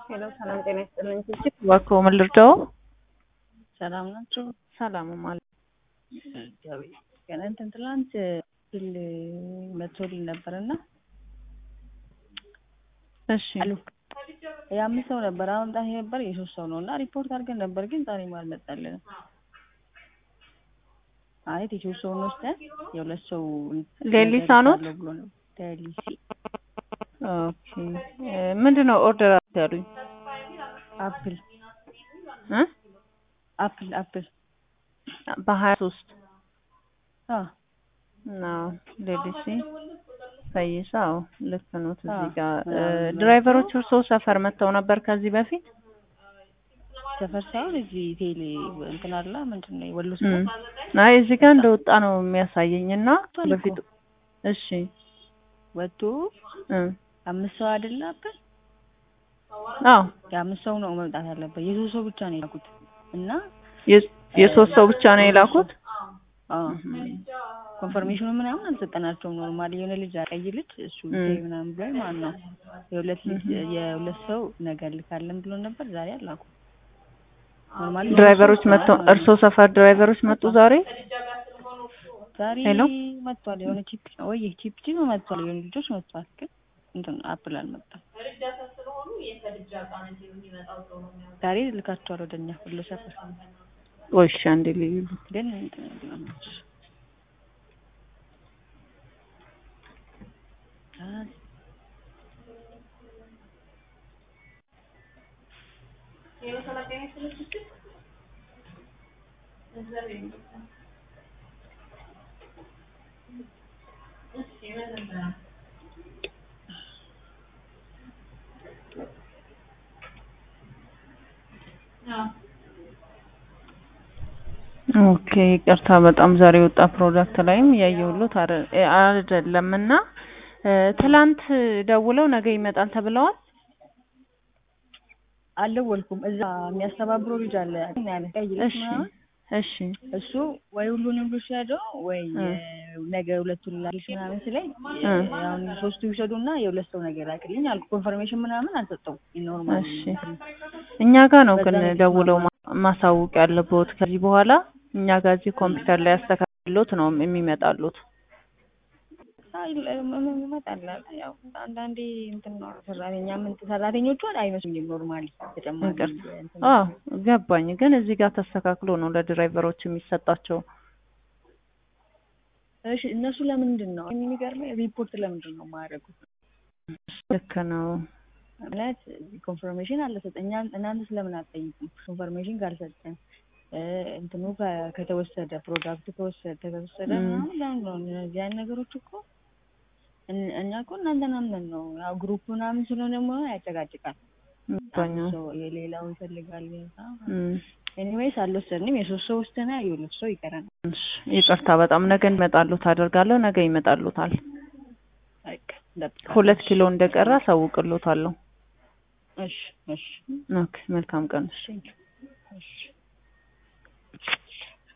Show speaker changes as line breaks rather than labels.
ሄሎ ሰላም ጤና ይስጥልኝ። እጅግ እባክዎ ምን ልርዳዎ?
ሰላም ናቸው።
ሰላም ማለት
ገና እንትን ትላንት ቢል መቶልኝ ነበር እና
እሺ
አሉ የአምስት ሰው ነበር አመምጣት ነበር የሶስት ሰው ነው እና ሪፖርት አድርገን ነበር ግን ዛሬም አልመጣልንም። ማለት የሶስት ሰውን ወስደን የሁለት ሰው
ሌሊሳ ኖት?
ብሎ ነው ሌሊሲ
ኦኬ ምንድን ነው ኦርደር ያሉኝ?
አፕል
እ
አፕል አፕል
በሀያ ሶስት
አ
ነው ሌሊሲ ፈይሳ አዎ ልክ ነው። እዚህ
አዎ።
ጋር
ምናምን
ድራይቨሮቹ እርስዎ ሰፈር መጥተው ነበር ከዚህ በፊት?
ሰፈር ሳይሆን እዚህ ቴሌ እንትን አለ ምንድን ነው ወሎ
እም።
ሰፈር
አይ እዚህ ጋር እንደወጣ ነው የሚያሳየኝ እና
ወጥቷል እኮ።
በፊት እሺ
ወጥቶ
እ
አምስት ሰው አይደለ አፕል
አዎ
የአምስት ሰው ነው መምጣት ያለበት የሶስት ሰው ብቻ ነው የላኩት እና
የ- የሶስት ሰው ብቻ ነው የላኩት?
አዎ ኮንፈርሜሽኑ ምናምን አልሰጠናቸውም። ኖርማሊ የሆነ ልጅ ቀይ ልጅ እሱ
እም።
ተይ ምናምን ብሎ ማለት ነው የሁለት ልጅ የሁለት ሰው ነገር ልካለን ብሎ ነበር። ዛሬ አላኩ። ኖርማሊ
ድራይቨሮች መጥተው እርስዎ ሰፈር ድራይቨሮች መጡ ዛሬ?
ዛሬ
ሄሎ?
መጥቷል። የሆነ ቺፕ ወይ ቺፕ ቺፕ መጥቷል። የሆነ ልጆች መጥቷል፣ ግን እንትን አፕል አልመጣም። ዛሬ ልካቸዋል ወደኛ ሁሉ ሰፈር
ቆይ እሺ አንዴ ልዩ
ግን እንትን ብለናል።
ኦኬ ይቅርታ በጣም ዛሬ የወጣ ፕሮዳክት ላይም ያየሁሎት አረ- እ አይደለም እና እ ትላንት ደውለው ነገ ይመጣል ተብለዋል።
አልደወልኩም። እዛ የሚያስተባብረው ልጅ አለ ያለ ቀይ ልጅ
እሺ
ምናምን
እሺ
እሱ ወይ ሁሉንም ልውሰደው ወይ
እ
እ ነገ ሁለቱን ላክልሽ ምናምን ስለኝ
እ
አሁን ሶስቱ ይውሰዱና የሁለት ሰው ነገር ላክልኝ አልኩ። ኮንፈርሜሽን ምናምን አልሰጠውም። ኖርማል
እሺ እኛ ጋር ነው ግን
በዛ ነው
ደውለው
የተስማማነው።
ማ- ማሳወቅ ያለብዎት ከዚህ በኋላ እኛ ጋር እዚህ ኮምፒውተር ላይ ያስተካክሎት ነው የሚመጣሉት።
አይ ይመጣል። ያው አንዳንዴ እንትን ነው ሰራተኛ ምን ሰራተኞቹ አይመስሉኝም ኖርማሊ ተጨማሪ
ይቅርታ
እንትን
አዎ ገባኝ። ግን እዚህ ጋር ተስተካክሎ ነው ለድራይቨሮች የሚሰጣቸው።
እሺ እነሱ ለምንድን ነው የሚገርመኝ ሪፖርት ለምንድን ነው የማያደርጉት?
ልክ ነው።
ማለት ኮንፈርሜሽን አልሰጠኝ እናንተ ስለምን አትጠይቁም? ኮንፈርሜሽን ካልሰጠን እ እንትኑ ከ- ከተወሰደ ፕሮዳክቱ ከወሰደ ከተወሰደ
እም።
ምናምን ለምን ነው እነዚህ አይነት ነገሮች እኮ እን- እኛ እኮ እናንተን አምነን ነው ያው ግሩፕ ምናምን ስለሆነ ደግሞ ያጨቃጭቃል።
ገባኝ።
አንድ ሰው የሌላው ይፈልጋል።
እም።
ኤኒዌይስ አልወሰድንም። የሶስት ሰው ወስደናል። የሁለት ሰው ይቀረናል።
እሺ ይቅርታ በጣም ነገ እንመጣሉት አደርጋለሁ። ነገ ይመጣሉታል።
በቃ እንጠብቃለን።
ሁለት ኪሎ እንደቀረ አሳውቅሎታለሁ።
እሺ እሺ
ኦኬ መልካም ቀን።
እሺ እሺ